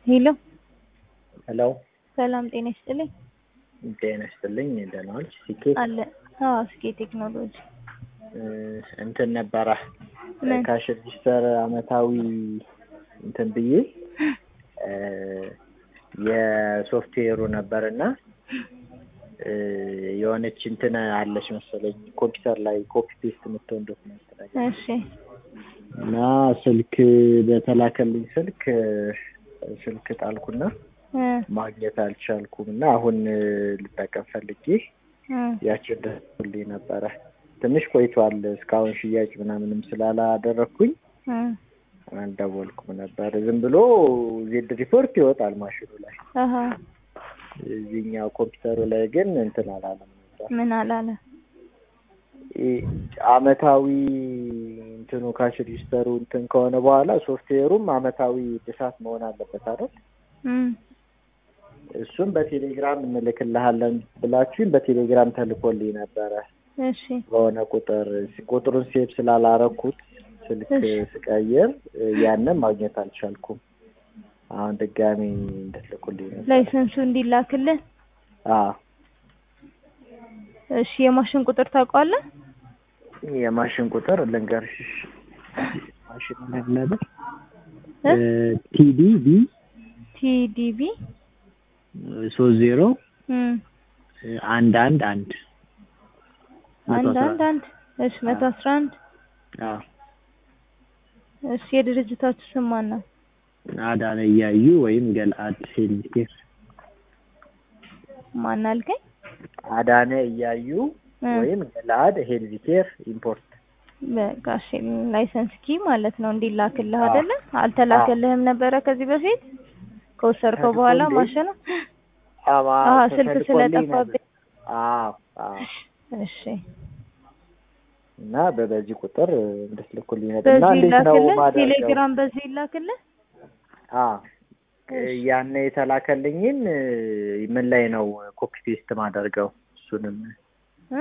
ሄሎ ሄሎ ሰላም ጤና ይስጥልኝ። ጤና ይስጥልኝ። ደህና ዋልሽ? ሲኬት አለ አዎ፣ ስኬ ቴክኖሎጂ እንትን ነበረ ምን? ካሽ ሬጂስተር አመታዊ እንትን ብዬ የሶፍትዌሩ ነበር እና የሆነች እንትን አለች መሰለኝ ኮምፒውተር ላይ ኮፒ ፔስት የምትሆን ዶክመንት ነገር እሺ እና ስልክ በተላከልኝ ስልክ ስልክ ጣልኩና እ ማግኘት አልቻልኩም እና አሁን ልጠቀም ፈልጌ እ ያችን ደስልኝ ነበረ። ትንሽ ቆይቷል። እስካሁን ሽያጭ ምናምንም ስላላደረግኩኝ እ አልደወልኩም ነበር። ዝም ብሎ ዜድ ሪፖርት ይወጣል ማሽኑ ላይ፣ አሀ እዚህኛው ኮምፒውተሩ ላይ ግን እንትን አላለም ነበር። ምን አላለ? ኢ- አመታዊ እንትኑ ካሽ ሬጂስተሩ እንትን ከሆነ በኋላ ሶፍትዌሩም አመታዊ እድሳት መሆን አለበት አይደል? እም እሱም በቴሌግራም እንልክልሃለን ብላችሁኝ በቴሌግራም ተልኮልኝ ነበረ እሺ በሆነ ቁጥር ቁጥሩን ሴቭ ስላላረኩት ስልክ እሺ። ስቀይር ያንን ማግኘት አልቻልኩም። አሁን ድጋሚ እንድትልኩልኝ ነበር። ላይሰንሱ እንዲላክልህ አዎ እሺ። የማሽን ቁጥር ታውቀዋለህ? የማሽን ቁጥር ልንገርሽ። ማሽን ነበር እ? ቲዲቢ ቲዲቢ ሶስት ዜሮ እም አንድ አንድ አንድ መቶ አንድ አስራ አንድ አንድ እሺ መቶ አስራ አንድ አዎ እሺ። የድርጅታችሁ ስም ማን ነው? አዳነ እያዩ ወይም ገልአድ ሄልኬር ማን አልከኝ? አዳነ እያዩ እ ወይም ገልአድ ሄልዝ ኬር ኢምፖርት በቃ እሺ። ላይሰንስ ኪ ማለት ነው እንዲላክልህ አዎ። አይደለ? አልተላከልህም ነበረ ከዚህ በፊት ከወሰድከው በኋላ ተልኮልኝ። ማሽኑ? አዎ አዎ ስልክ ተልኮልኝ ነበር። ስለጠፋብኝ። አዎ አዎ እሺ እና በበዚህ ቁጥር እንድትልኩልኝ ነበር እና በዚህ እንዴት ነው ይላክልህ። ማደርገው? ቴሌግራም በዚህ ይላክልህ። አዎ ያን የተላከልኝን ምን ላይ ነው ኮፒ ፔስት ማደርገው? እሱንም እ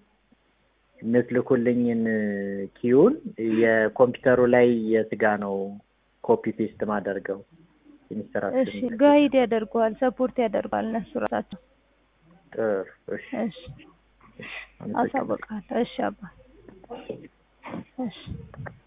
የምትልኩልኝን ኪዩን የኮምፒውተሩ ላይ የስጋ ነው ኮፒ ፔስት ማደርገው? እሺ ኢንስትራክሽን ጋይድ ያደርገዋል፣ ሰፖርት ያደርገዋል እነሱ ራሳቸው። ጥሩ እሺ እሺ አመሰግናለሁ። አሳውቃለሁ። እሺ አባ እሺ